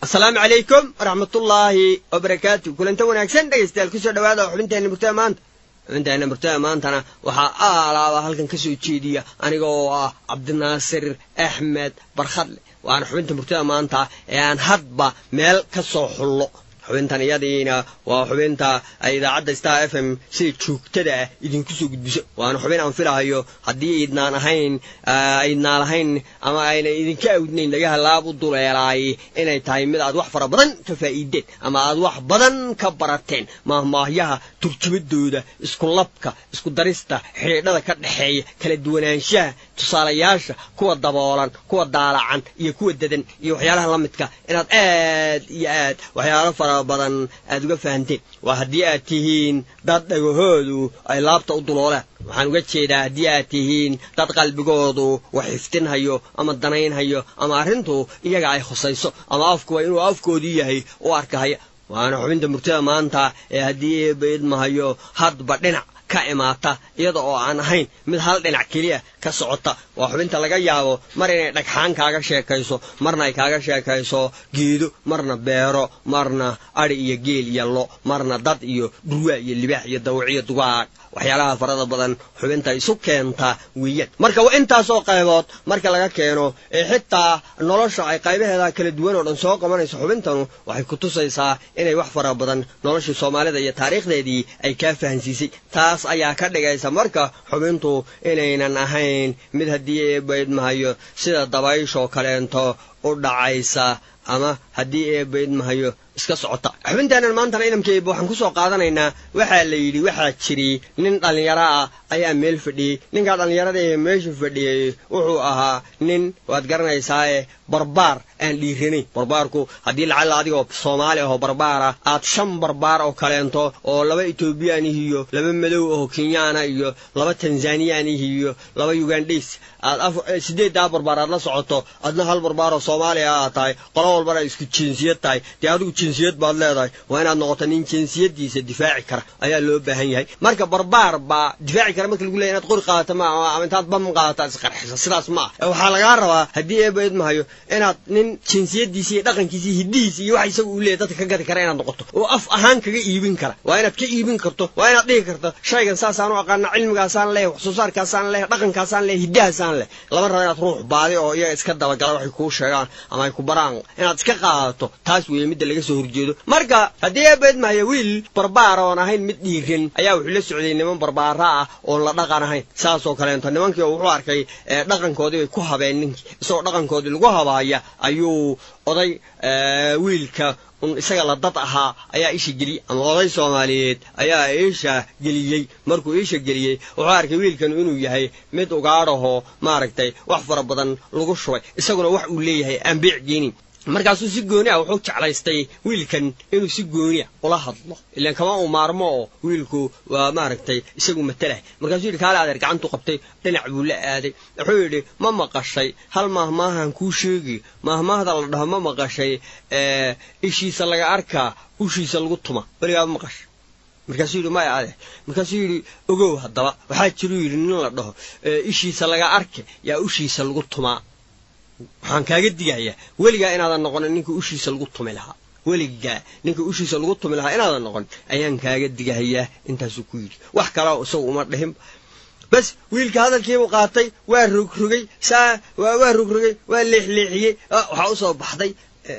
asalaamu calaykum waraxmatullaahi wabarakaatu kulanta wanaagsan dhegaystayaal kusoo dhawaada xubinteenna murtada maanta xubinteenna murtada maantana waxaa aalaaba halkan ka soo jeediya aniga oo ah cabdinaasir axmed barkhadle waana xubinta murtada maanta ee aan hadba meel ka soo xullo xubintan iyadiina waa xubinta ay idaacadda star f m sida joogtada ah idinku soo gudbiso waana xubin aan filahayo haddii aydnaan ahayn aydnaan lahayn ama ayna idinka awdnayn dhagaha laab u duleelaay inay tahay mid aad wax fara badan ka faa'iideen ama aad wax badan ka barateen maahmaahyaha turjumadooda isku labka isku darista xidhiidhada ka dhexeeya kala duwanaanshaha tusaalayaasha kuwa daboolan kuwa daalacan iyo kuwa dadan iyo waxyaalaha la midka inaad aad iyo aad waxyaalo fara badan aad uga fahanteen waa haddii aad tihiin dad dhagahoodu ay laabta u duloolaan waxaan uga jeedaa haddii aad tihiin dad qalbigoodu wax xiftinhayo ama danaynhayo ama arrintu iyaga ay khusayso ama afkuwa inuu afkoodii yahay u arkahaya waana xubinta murtada maanta ee haddii eebaidmahayo hadba dhinac ka imaata iyada oo aan ahayn mid hal dhinac keliya ka socota waa xubinta laga yaabo mar inay dhagxaan kaaga sheekayso marna ay kaaga sheekayso geedo marna beero marna adhi iyo geel iyo lo marna dad iyo dhurwaa iyo libaax iyo dawiciyo dugaag waxyaalaha farada badan xubinta isu keenta weeyaan marka waa intaasoo qaybood marka laga keeno ee xitaa nolosha ay qaybaheeda kala duwan oo dhan soo qabanayso xubintanu waxay ku tusaysaa inay wax fara badan noloshii soomaalida iyo taariikhdeedii ay kaa fahansiisay taas ayaa ka dhigaysa marka xubintu inaynan ahayn mid haddii eebaydmahayo sida dabayshoo kaleento u dhacaysa ama haddii eebaydmahayo iska socota xubinteennan maantana idamkeeba waxaan kusoo qaadanaynaa waxaa la yidhi waxaa jiri nin dhallinyaro ah ayaa meel fadhiyey ninkaa dhallinyarada ee meesha fadhiyey wuxuu ahaa nin waad garanaysaae barbaar aan dhiiranayn barbaarku haddii lacalla adigoo soomaali ahoo barbaara aad shan barbaar oo kaleento oo laba etoobiyanih iyo laba madow oo kenyaana iyo laba tanzaniyanih iyo laba ugandhays aad sideeddaa barbaar aad la socoto adna hal barbaar oo soomaaliya aad tahay qolo walbana isku jinsiyad tahay dee adigu jinsiyad baad leedahay waa inaad noqoto nin jinsiyadiisa difaaci kara ayaa loo baahan yahay marka barbaar baa difaaci kara marka lagu leeya inaad qori qaadato ma ama intaad bam qaadato aad isqarxiso sidaas ma ah waxaa lagaa rabaa haddii eebaidmahayo inaad nin jinsiyadiisa iyo dhaqankiisa iyo hiddihiisa iyo waxa isaga uu leeyahy dadka ka gadi kara inaad noqoto oo af ahaan kaga iibin kara waa inaad ka iibin karto waa inaad dhihi karto shaygan saasaan u aqaana cilmigaasaan leeyahy wax soo saarkaasaan leeyahy dhaqankaasaan leeyahy hiddahaasaan leh lama raba inaad ruux baadi oo iyaga iska dabagala waxay kuu sheegaan ama ay ku baraan inaad iska qaadato taas weeye midda laga soo horjeedo marka haddii eebaidmahaya wiil barbaar oon ahayn mid dhiiran ayaa wuxuu la socday niman barbaara ah oon la dhaqan ahayn saasoo kaleento nimankii wuxuu arkay dhaqankoodii bay ku habeen ninkii isagoo dhaqankoodii lagu habaaya ayuu oday wiilka un isaga la dad ahaa ayaa isha geliyey ama oday soomaaliyeed ayaa isha geliyey markuu isha geliyey wuxuu arkay wiilkan inuu yahay mid ugaadhahoo maaragtay wax fara badan lagu shubay isaguna wax uu leeyahay aan beec geenin markaasuu si gooni ah wuxuu jeclaystay wiilkan inuu si gooni ah ula hadlo ilaan kama uu maarmo oo wiilku waa maaragtay isagu matalah markaasuu yidhi kaale adeer gacantu qabtay dhinac buu la aaday wuxuu yidhi ma maqashay hal maahmaahan kuu sheegi maahmaahda la dhaho ma maqashay ishiisa laga arkaa ushiisa lagu tuma weligaaba maqashay markaasuu yidhi maya adeer markaasuu yidhi ogow haddaba waxaa jiruu yidhi nin la dhaho ishiisa laga arke yaa ushiisa lagu tumaa waxaan kaaga digayaa weligaa inaadan noqonin ninka ushiisa lagu tumi lahaa weligaa ninka ushiisa lagu tumi lahaa inaadan noqonin ayaan kaaga digahayaa intaasuu ku yidhi wax kaleo isagu uma dhihin bas wiilka hadalkiibuu qaatay waa rogrogay saa waa rogrogay waa leexleexiyey waxaa usoo baxday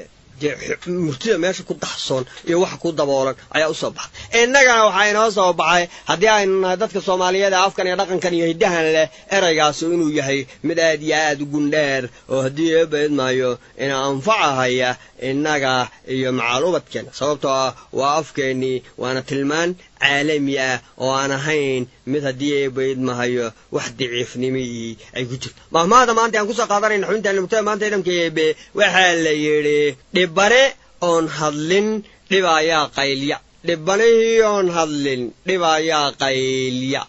murtida meesha ku daxsoon iyo waxa ku daboolan ayaa usoo baxday innagana waxaa inoo soo baxay haddii aynu nahay dadka soomaaliyeed ee afkan iyo dhaqankan iyo hiddahan leh eraygaasi inuu yahay mid aad iyo aad u gundheer oo haddii eebaidmaayo ina anfacahaya innaga iyo macaalubadkeena sababtoo ah waa afkeennii waana tilmaan caalami ah oo aan ahayn mid haddii eebaidmahayo wax daciifnimii ay ku jirto mahmaada maanta aan kusoo qaadanayna xubintaan murtada maanta idhamka eebe waxaa la yidhi dhibane oon hadlin dhib ayaa qaylya dhibanihii oon hadlin dhib ayaa qaylya